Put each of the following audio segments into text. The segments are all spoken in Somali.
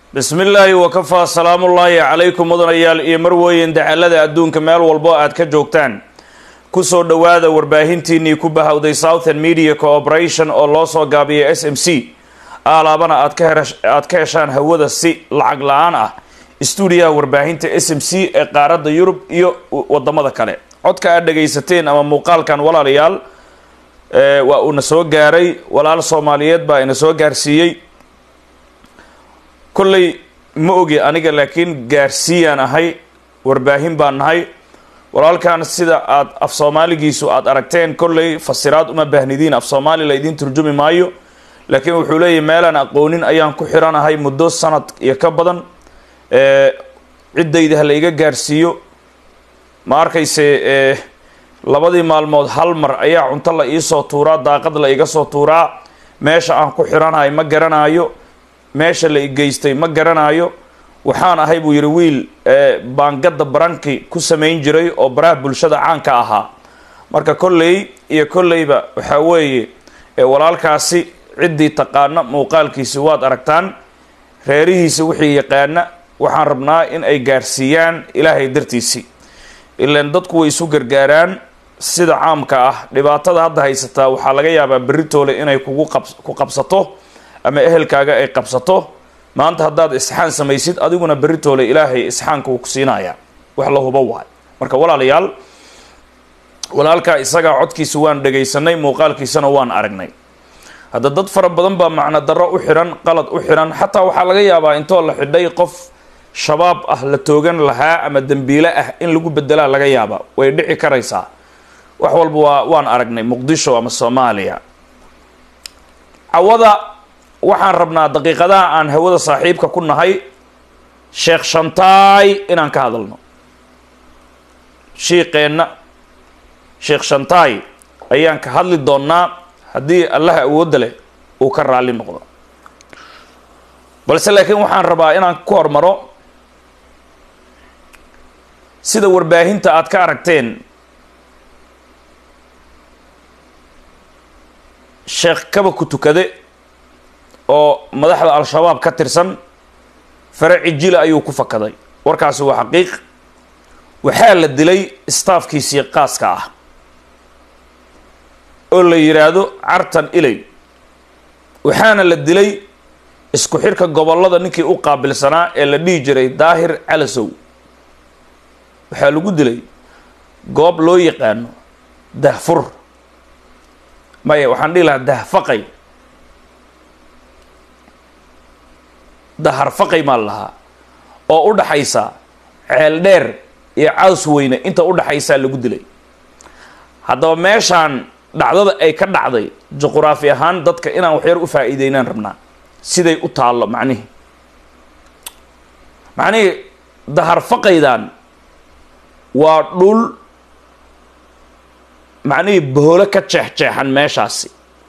bismi illaahi wakafaa salaamullaahi calaykum mudanayaal iyo marweyn dacalada adduunka meel walbo aad ka joogtaan kusoo dhowaada warbaahintiinnii ku bahowday southern media cooperation oo loo soo gaabiya s m c aalaabana aad ka heshaan hawada si lacag la-aan ah stuudiyaha warbaahinta s m c ee qaaradda yurub iyo wadamada kale codka aad dhagaysateen ama muuqaalkan walaalayaal waa uuna soo gaaray walaal soomaaliyeed baa ina soo gaarsiiyey kolley ma ogi aniga laakiin gaarsiiyaan ahay warbaahin baan nahay walaalkan sida aad af soomaaligiisu aad aragteen kolley fasiraad uma baahnidiin af soomaali la idiin turjumi maayo laakiin wuxuu leeyahy meelaan aqoonin ayaan ku xiranahay muddo sanad iyo ka badan ciddayda ha la iga gaarsiiyo ma arkayse labadii maalmood hal mar ayaa cunto la iisoo tuuraa daaqad la iga soo tuuraa meesha aan ku xiranahay ma garanaayo meesha la igeystay ma garanaayo waxaan ahay buu yidhi wiil baangada baranki ku samayn jiray oo baraha bulshada caanka ahaa marka kolley iyo kolleyba waxaa weeye walaalkaasi ciddii taqaana muuqaalkiisi waad aragtaan reerihiisa wixii yaqaana waxaan rabnaa in ay gaarsiiyaan ilaahay dartiisii ilaan dadku way isu gargaaraan sida caamka ah dhibaatada hadda haysataa waxaa laga yaabaa beritoole inay kugu ku qabsato ama ehelkaaga ay qabsato maanta haddaad isxaan samaysid adiguna beritoole ilaahay isxaanka uu ku siinaya wax la hubo waay marka walaalayaal walaalkaa isagaa codkiisa waan dhagaysanay muuqaalkiisana waan aragnay hadda dad fara badan baa macno darro u xihan qalad u xihan xataa waxaa laga yaabaa intoo la xidhay qof shabaab ah la toogan lahaa ama dembiile ah in lagu bedelaa laga yaaba way dhici karaysaa wax walba waa waan aragnay muqdisho ama soomaaliya cawada waxaan rabnaa daqiiqadaha aan hawada saaxiibka ku nahay sheekh shantaay inaan ka hadalno shiiqeenna sheekh shantaay ayaan ka hadli doonnaa haddii allaha awoodda leh uu ka raalli noqdo balse laakiin waxaan rabaa inaan ku hormaro sida warbaahinta aad ka aragteen sheekh kaba ku tukade oo madaxda al-shabaab ka tirsan fare cijile ayuu ku fakaday warkaasi waa xaqiiq waxaa la dilay staafkiisii qaaska ah oo la yidhaahdo cartan iley waxaana la dilay isku xirka gobollada ninkii u qaabilsanaa ee la dhihi jiray daahir calasow waxaa lagu dilay goob loo yaqaano dahfur maya waxaan dhihi lahaa dahfaqay daharfaqay maa lahaa oo u dhaxaysa ceel dheer iyo caws weyne inta u dhaxaysaa lagu dilay haddaba meeshaan dhacdada ay ka dhacday juquraafi ahaan dadka inaan waxyar u faa'iideynaan rabnaa siday u taallo macnihii macnihii daharfaqaydan waa dhul macnihii boholo ka jeexjeexan meeshaasi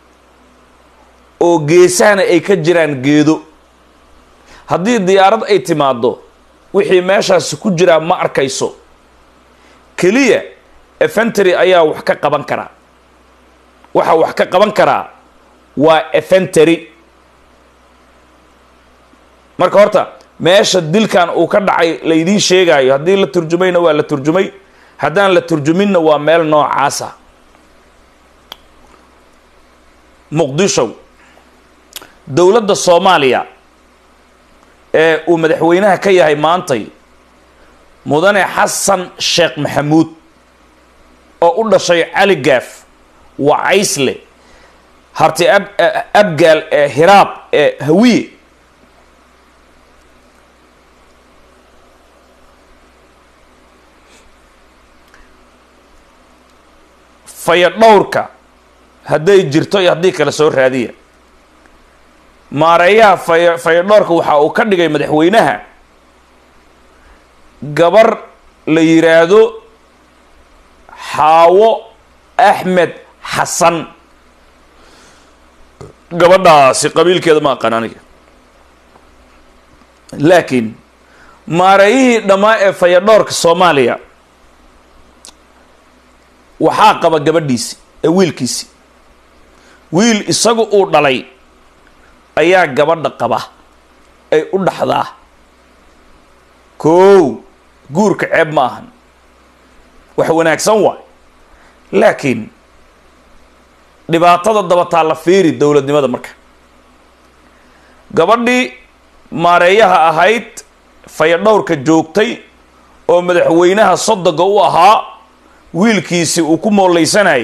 oo geesahana ay ka jiraan geedo haddii diyaarad ay timaaddo wixii meeshaasi ku jiraa ma arkayso keliya efentary ayaa wax ka qaban karaa waxa wax ka qaban karaa waa efentary marka horta meesha dilkan uu ka dhacay laydiin sheegaayo haddii la turjumayna waa la turjumay haddaan la turjuminna waa meel noocaasa muqdisho dowladda soomaaliya ee uu madaxweynaha ka yahay maantay mudane xasan sheekh maxamuud oo u dhashay cali gaaf waa caysle harti ab abgaal ee hiraab ee hawiye faya dhowrka hadday jirto iyo haddii kale soo raadiya maareeyaha faya faya dhowrka waxa uu ka dhigay madaxweynaha gabar la yidhaahdo xaawo axmed xasan gabadhaasi qabiilkeeda ma aqaan aniga laakiin maareeyihii dhammaa ee fayadhoorka soomaaliya waxaa qaba gabadhiisi ee wiilkiisi wiil isagu uu dhalay ayaa gabadha qaba ay u dhaxdaa koow guurka ceeb ma ahan wax wanaagsan waay laakiin dhibaatada dabataa la fiiri dowladnimada marka gabadhii maareeyaha ahayd fayadhowrka joogtay oo madaxweynaha sodoga u ahaa wiilkiisii uu ku mooleysanayay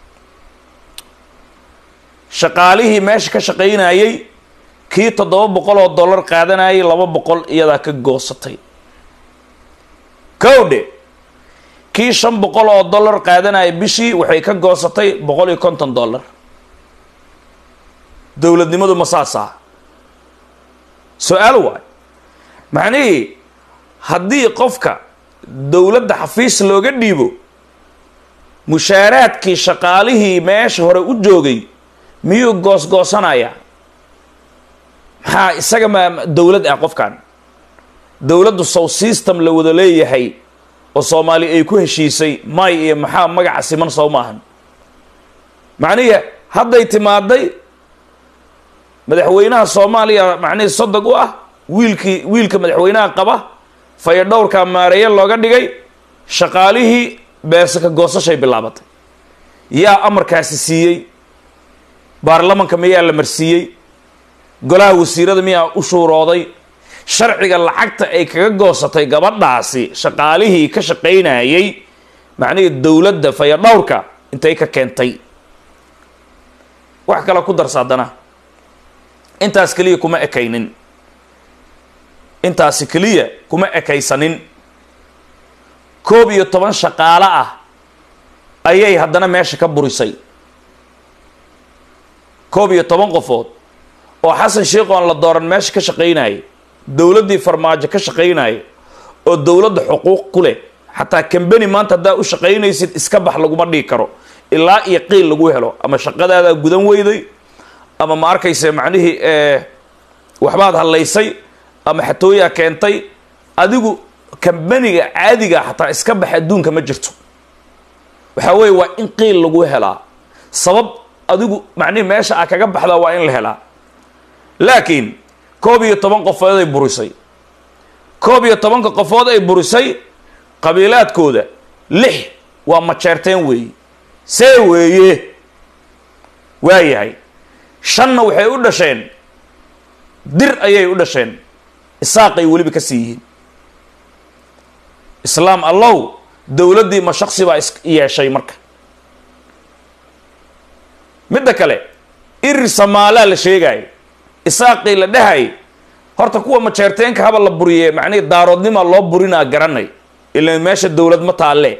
shaqaalihii meesha ka shaqaynayay kii toddoba boqol oo dollar qaadanayay laba boqol iyadaa ka goosatay kowdhe kii shan boqol oo dollar qaadanayay bishii waxay ka goosatay boqol iyo konton dollar dowladnimadu ma saasa su-aal waay macnihii haddii qofka dowladda xafiis looga dhiibo mushaaraadkii shaqaalihii meesha hore u joogay miyuu goosgoosanaya maxaa isaga ma dowlad ah qofkan dowladdu sow system la wada leeyahay oo soomaali ay ku heshiisay may iyo maxaa magaca siman sow maahan macnihi hadday timaaday madaxweynaha soomaaliya macnihii sodog u ah wiilkii wiilka madaxweynaha qaba fayadhowrka maareeye looga dhigay shaqaalihii beesaka goosashay bilaabatay yaa amarkaasi siiyey baarlamanka miyaa la marsiiyey golaha wasiirada miyaa u shuurooday sharciga lacagta ay kaga goosatay gabadhaasi shaqaalihii ka shaqaynayay macnihii dowladda fayadhowrka intay ka keentay wax kale ku darsa haddana intaas keliya kuma ekaynin intaasi keliya kuma ekaysanin koob iyo toban shaqaalo ah ayay haddana meesha ka burisay koob iyo toban qofood oo xasan sheikh oon la dooran meesha ka shaqaynayay dowladdii farmaajo ka shaqaynaya oo dowladda xuquuq ku leh xataa kambeni maanta haddaa u shaqaynaysid iska bax laguma dhigi karo ilaa iyo qiil lagu helo ama shaqadaadaa gudan weyday ama ma arkayse macnihii waxbaad hadlaysay ama xatooyaa keentay adigu kambeniga caadiga xataa iska bax adduunka ma jirto waxaa weeye waa in qiil lagu helaa sabab adigu macnihi meesha a kaga baxdaa waa in la helaa laakiin koob iyo toban qofood ay burisay koob iyo tobanka qofood ay burisay qabiilaadkooda lix waa majeerteen weeye see weeye waayahay shanna waxay u dhasheen dir ayay u dhasheen isaaqay weliba ka sii yihiin islaam allow dowladdii ma shaksi baa is yeeshay marka midda kale irir samaalaa la sheegaayo isaaqii la dhahay horta kuwa majeerteenka haba la buriye macnihi daaroodnimaa loo burinaa garanay ila meesha dowlad ma taalle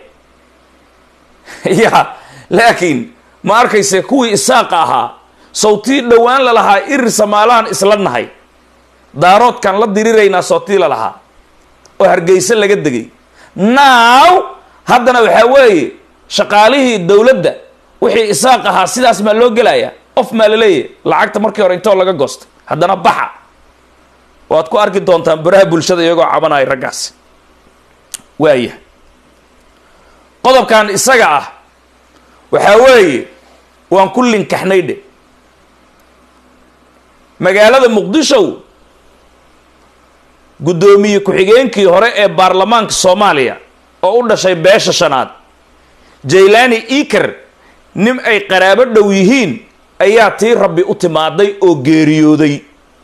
ya laakiin ma arkayse kuwii isaaqa ahaa sawtii dhowaan la lahaa irir samaalahan isla nahay daaroodkan la diriraynaa sawtii la lahaa oo hargeyse laga degay now haddana waxaa weeye shaqaalihii dowladda wixii isaaq ahaa sidaas maa loo gelayaa of maa la leeyahy lacagta markii hore intoo laga goostay haddana baxa waad ku arki doontaan baraha bulshada iyagoo cabanaya raggaasi waaya qodobkan isaga ah waxaa weeye waan ku linkaxnay dhe magaalada muqdishow guddoomiye ku-xigeenkii hore ee baarlamaanka soomaaliya oo u dhashay beesha shanaad jaylani eker nin ay qaraabo dhow yihiin ayaa tii rabbi u timaaday oo geeriyooday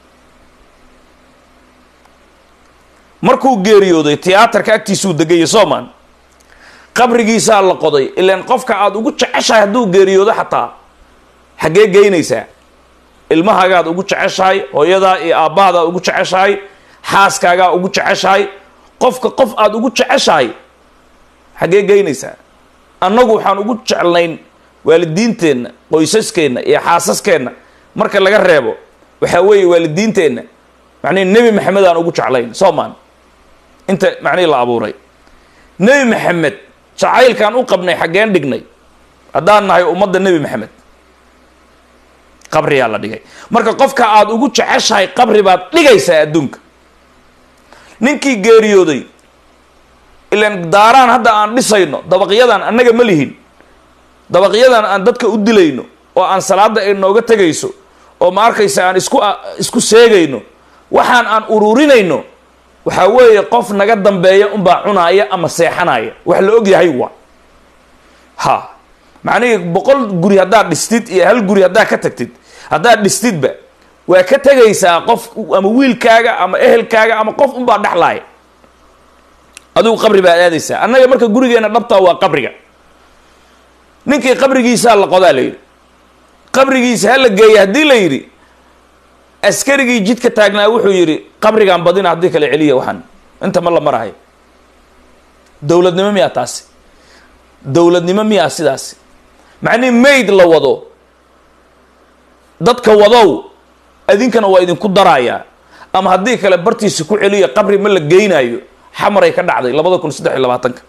markuu geeriyooday tiyaatarka agtiisuu degaya soomaan qabrigiisaa la qoday ilaan qofka aada ugu jeceshahay hadduu geeriyoodo xataa xaggee geynaysaa ilmahaagaad ugu jeceshahay hooyadaa iyo aabbahadaad ugu jeceshahay xaaskaagaa ugu jeceshahay qofka qof aada ugu jeceshahay xaggee geynaysaa annagu waxaan ugu jeclayn waalidiinteenna qoysaskeenna iyo xaasaskeenna marka laga reebo waxaa weeye waalidiinteenna macnihi nebi maxamed aan ugu jeclayn soomaan inta macnihii la abuuray nebi maxamed jacaylkaan u qabnay xaggeen dhignay haddaan nahay ummadda nebi maxamed qabriyaa la dhigay marka qofka aada ugu jeceshahay qabri baad dhigaysaa adduunka ninkii geeriyooday ilaan daaraan hadda aan dhisayno dabaqyadan annaga ma lihin dabaqyadan aan dadka u dilayno oo aan salaada ay nooga tegayso oo ma arkaysa aan isku isku seegayno waxaan aan ururinayno waxaa weeye qof naga dambeeya unbaa cunaaya ama seexanaya wax la og yahay waa ha macnihii boqol guri haddaad dhistid iyo hal guri haddaad ka tagtid haddaad dhistidba waa ka tegaysaa qof ama wiilkaaga ama ehelkaaga ama qof unbaa dhexlaaya adigu qabri baad aadaysaa annaga marka gurigeena dhabtaa waa qabriga ninkii qabrigiisaa la qodaa la yidhi qabrigiisa ha la geeya haddii la yidhi askarigii jidka taagnaa wuxuu yidhi qabrigaan badina haddii kale celiya waxaan inta ma la marahay dowladnimo miyaa taasi dowladnimo miyaa sidaasi macnihi mayd la wado dadka wadow idinkana waa idinku darayaa ama haddii kale bartiisa ku celiya qabri ma la geynaayo xamaray ka dhacday labada kun saddex iyo labaatanka